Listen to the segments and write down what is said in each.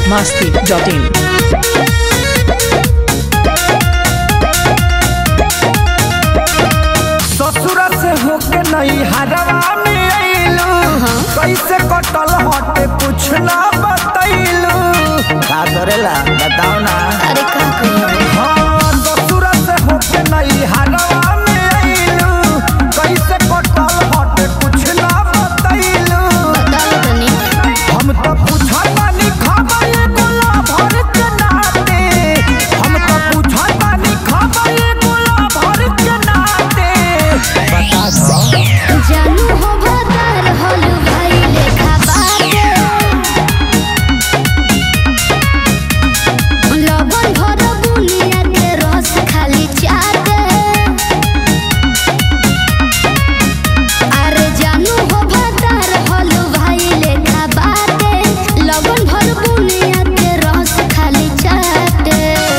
masti.in. ससुर से होके नहीं हरवा में अइलू कैसे कटल हटे कुछ ना बतैलू का करेला बताओ ना अरे का कही हाँ ससुर से होके नहीं हरवा में अइलू कैसे कटल हटे कुछ ना बतैलू बता दो तनी हम तो पूछत बानी खबर गुलाब भर के नाते हम तो पूछत बानी खबर गुलाब भर के नाते बता दो जानू हो भदार होलू भाई लेखा बाटे लबन भर बुनिया के रस खाली चाटे अरे जानू हो भदार होलू भाई लेखा बाटे लबन भर बुनिया के रस खाली चाटे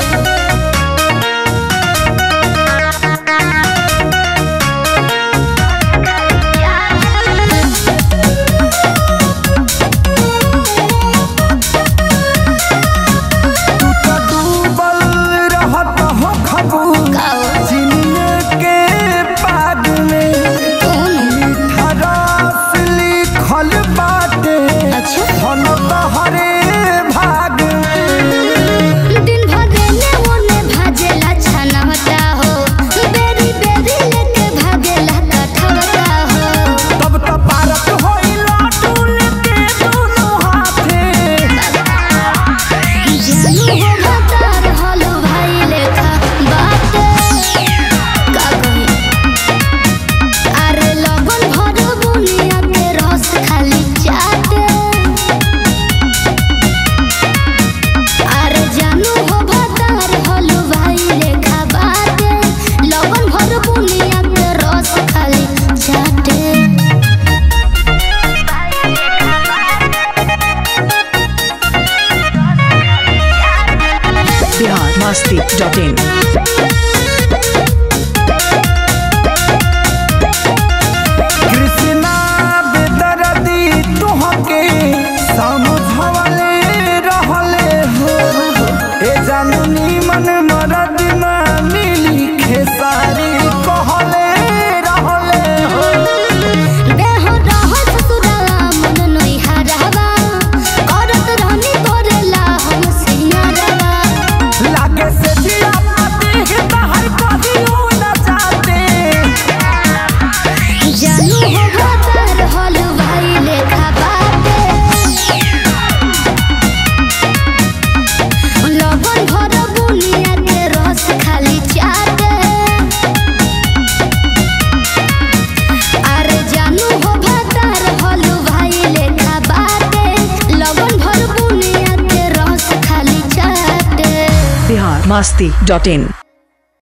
तू तो डूबल रहत हो खबू काओ चिनिए के पाग में कौन मीठा रस लिखल बाटे अच्छा धन तोहरे भाग में दिन भर ने ओने भाजेला छनवता हो बेरी बेरी लेके भागेला कठवता हो तब तो पारत होइला टूल के दोनों हाथे जानू हो भतार होलो भाई लेखा बाटे का कही अरे लगन भर बुनिया के रस खाली चाटे अरे जानू हो भतार होलो भाई लेखा बाटे लगन भर बुनिया के रस खाली चाटे Bihar masti.in. कृष्णा बेदर्दी तुहके समझवले रहले हो ए जाननी मन मरद ना मिली खेसारी कहले रहले हो देह रह ससुराला मन नई हरावा करत रहनी तोरेला हम सिंगारवा लागे से जिया पाती है बाहर कदियो न जाते जानू हो भतार होल भाई लेखा बाटे लगन भर बुनिया के रस खाली चाटे अरे जानू हो भतार होल भाई लेखा बाटे लगन भर बुनिया के रस खाली चाटे Bihar masti.in.